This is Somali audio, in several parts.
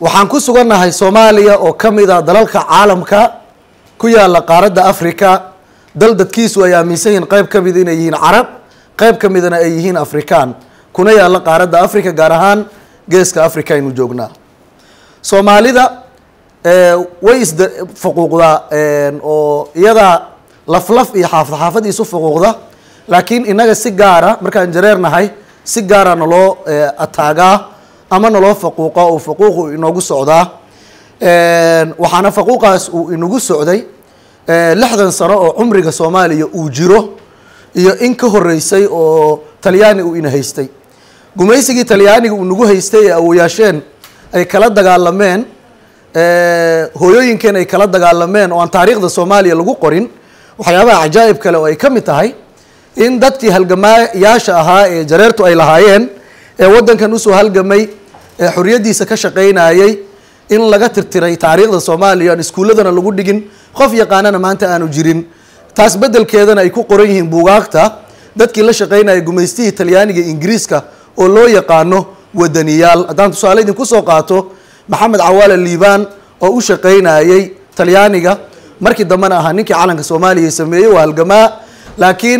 waxaan ku sugannahay soomaaliya oo ka mid a dalalka caalamka ku yaala qaaradda africa dal dadkiisu ay aaminsan yihiin qayb ka mid inay yihiin carab qayb ka midna ay yihiin afrikaan kuna yaalla qaaradda africa gaar ahaan geeska africa aynu joognaa soomaalida way isda fuquuqdaa oo iyadaa laflaf iyo xaafad xaafad isu fuquuqda laakiin inaga si gaara markaan jareernahay si gaara naloo ataagaa ama naloo faquuqa oo faquuqu inoogu socdaa waxaana faquuqaas uu inagu socday lixdan sano oo cumriga soomaaliya uu jiro iyo in ka horeysay oo talyaani uu ina haystay gumaysigii talyaaniga uu nagu haystay ee awoyaasheen ay kala dagaalameen hooyooyinkeen ay kala dagaalameen oo aan taariikhda soomaaliya lagu qorin waxyaabaha cajaa'ib kale oo ay ka mid tahay in dadkii halgamaayaasha ahaa ee jareertu ay lahaayeen ee waddankan usoo halgamay ee xoriyaddiisa ka shaqaynayay in laga tirtiray taariikhda soomaaliya aan iskuulladana lagu dhigin qof yaqaanana maanta aanu jirin taas beddelkeedana ay ku qoran yihiin buugaagta dadkii la shaqaynaya gumaystihii talyaaniga ingiriiska oo loo yaqaano wadaniyaal haddaan tusaale idinku soo qaato maxamed cawaale liibaan oo u shaqaynayay talyaaniga markii dambena ahaa ninkii calanka soomaaliya sameeyey waa halgamaa laakiin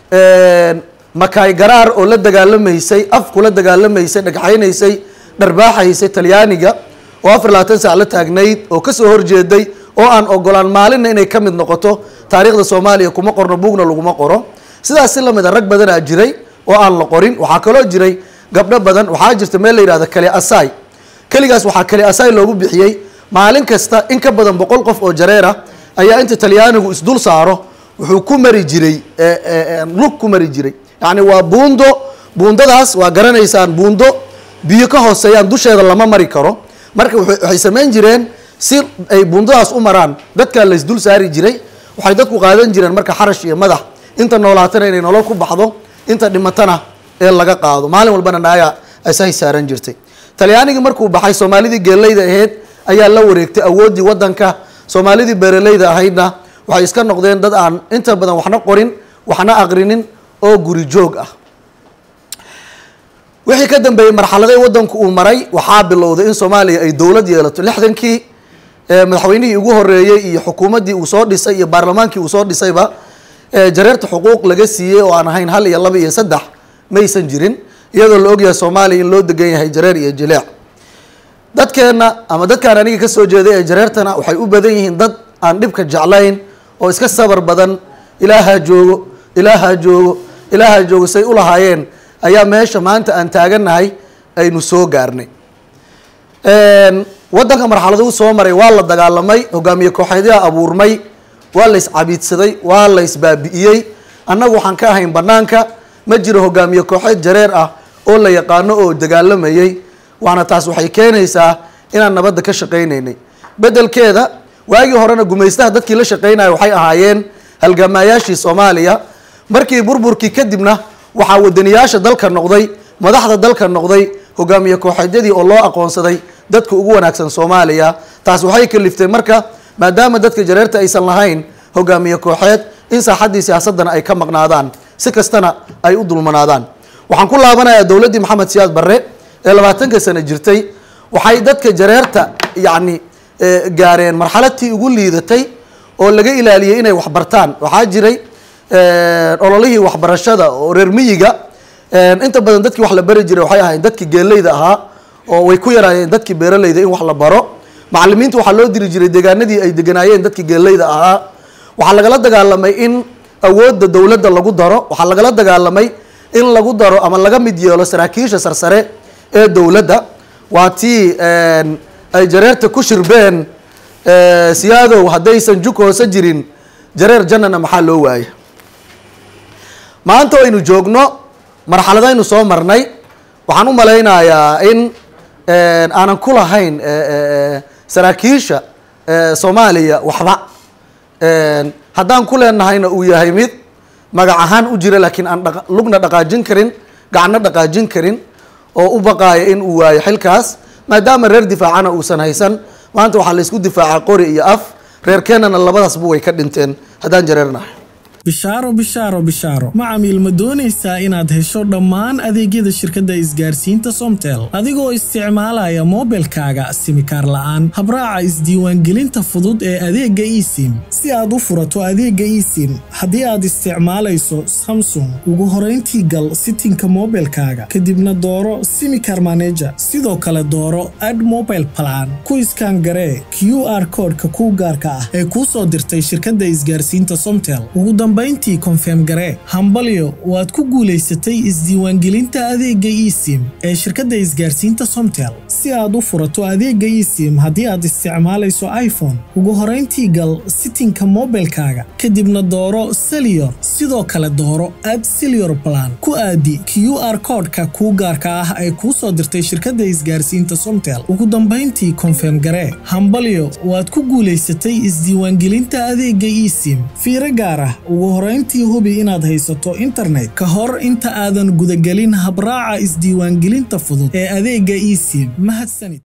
makaay garaar oo la dagaalamaysay af kula dagaalamaysay dhagxaynaysay dharbaaxaysay talyaaniga oo afar labaatan saac la taagnayd oo kasoo horjeeday oo aan ogolaan maalinna inay ka mid noqoto taariikhda soomaaliya kuma qorno buugna laguma qoro sidaas si lamid a rag badanaa jiray oo aan la qorin waxaa kaloo jiray gabdho badan waxaa jirta meel la yihahdo kale asai keligaas waxaa kale asai loogu bixiyey maalin kasta in ka badan boqol qof oo jareera ayaa inta talyaanigu isdul saaro wuxuu ku mari jiray lug ku mari jiray yacni waa buundo buundadaas waa garanaysaan buundo biyo ka hooseeyaan dusheeda lama mari karo marka waxay samayn jireen si ay buundadaas u maraan dadkaa la isdul saari jiray waxay dadku qaadan jireen marka xarash iyo madax inta noolaatana inay nolol ku baxdo inta dhimatana ee laga qaado maalin walbana naaya asahay saaran jirtay talyaanigii markuu baxay soomaalidii geeleyda ahayd ayaa la wareegtay awooddii waddanka soomaalidii beeraleyda ahaydna waxay iska noqdeen dad aan inta badan waxna qorin waxna aqrinin oo guri joog ah wixii ka dambeeyey marxaladay waddanku uu maray waxaa bilowday in soomaaliya ay dowlad yeelato lixdankii madaxweynihii ugu horeeyey iyo xukuumaddii uu soo dhisay iyo baarlamaankii uu soo dhisayba jareerta xuquuq laga siiyey oo aan ahayn hal iyo laba iyo saddex maysan jirin iyadoo la ogyahay soomaaliya in loo degan yahay jareer iyo jileec dadkeenna ama dadkaan aniga kasoo jeeday ee jareertana waxay u badan yihiin dad aan dhibka jeclayn oo iska sabar badan ilaahaa joogo ilaahaa joogo ilaahaa joogo say u lahaayeen ayaa meesha maanta aan taagannahay aynu soo gaarnay waddanka marxaladuu soo maray waa la dagaalamay hogaamiye kooxeedyaa abuurmay waa la iscabiidsaday waa la isbaabi'iyey annagu waxaan ka ahayn bannaanka ma jiro hogaamiye kooxeed jareer ah oo la yaqaano oo dagaalamayey waana taas waxay keenaysaa inaan nabadda ka shaqaynaynay beddelkeeda waagii horena gumaystaha dadkii la shaqaynaya waxay ahaayeen halgamaayaashii soomaaliya markii burburkii kadibna waxaa wadaniyaasha dalka noqday madaxda dalka noqday hogaamiye kooxeedyadii oo loo aqoonsaday dadka ugu wanaagsan soomaaliya taas waxay kaliftay marka maadaama dadka jareerta aysan lahayn hogaamiye kooxeed in saaxaddii siyaasadana ay ka maqnaadaan si kastana ay u dulmanaadaan waxaan ku laabanayaa dowladdii maxamed siyaad barre ee labaatanka sano jirtay waxay dadka jareerta yacni gaareen marxaladtii ugu liidatay oo laga ilaaliyey inay waxbartaan waxaa jiray ololihii waxbarashada oo reer miyiga inta badan dadkii wax la bari jiray waxay ahayn dadkii geeleyda ahaa oo way ku yaraayeen dadkii beeraleyda in wax la baro macalimiinta waxaa loo diri jiray deegaanadii ay deganaayeen dadkii geeleyda ahaa waxaa lagala dagaalamay in awoodda dowladda lagu daro waxaa lagala dagaalamay in lagu daro ama laga mid yeelo saraakiisha sarsare ee dowladda waa tii ay jareerta ku shirbeen siyaadow haddaysan juk hoose jirin jareer jannana maxaa loo waaya maanta waynu joogno marxaladaynu soo marnay waxaan u malaynayaa in aanan ku lahayn saraakiisha soomaaliya waxba haddaan ku leenahayna uu yahay mid magac ahaan u jira laakiin aan lugna dhaqaajin karin gacanna dhaqaajin karin oo u baqaaya in uu waayo xilkaas maadaama reer difaacana uusan haysan maanta waxaa la isku difaacaa qori iyo af reer keenana labadaasba way ka dhinteen haddaan jareernahay bishaaro bishaaro bishaaro macamiil ma doonaysaa inaad hesho dhammaan adeegyada shirkadda isgaarsiinta somtel adigoo isticmaalaya moobilkaaga simikaar la'aan habraaca isdiiwaangelinta fudud ee adeegga esim si aad u furato adeegga esim haddii aad isticmaalayso samsung ugu horayntii gal sitinka moobilkaaga kadibna dooro simikar maneja sidoo kale dooro ad mobile plan ku iskaan garee q r koodhka kuu gaarka ah ee kuu soo dirtay shirkadda isgaarsiinta somtel ugu dambayntii konfeem garee hambalyo waad ku guulaysatay isdiiwaangelinta adeegga esim ee shirkadda isgaarsiinta somtel si aad u furato adeegga esim haddii aad isticmaalayso iphone ugu horayntii gal sitinka moobilkaaga kadibna dooro seliyor sidoo kale dooro ad seliyor plan ku aadi q r koodhka kuu gaarka ah ee kuu soo dirtay shirkadda isgaarsiinta somtel ugu dambayntii konfeem garee hambalyo waad ku guulaysatay isdiiwaangelinta adeegga esim fiiro gaar ah ugu horayntii hubi inaad haysato internet ka hor inta aadan gudagelin habraaca isdiiwaangelinta fudud ee adeegga esim mahadsanid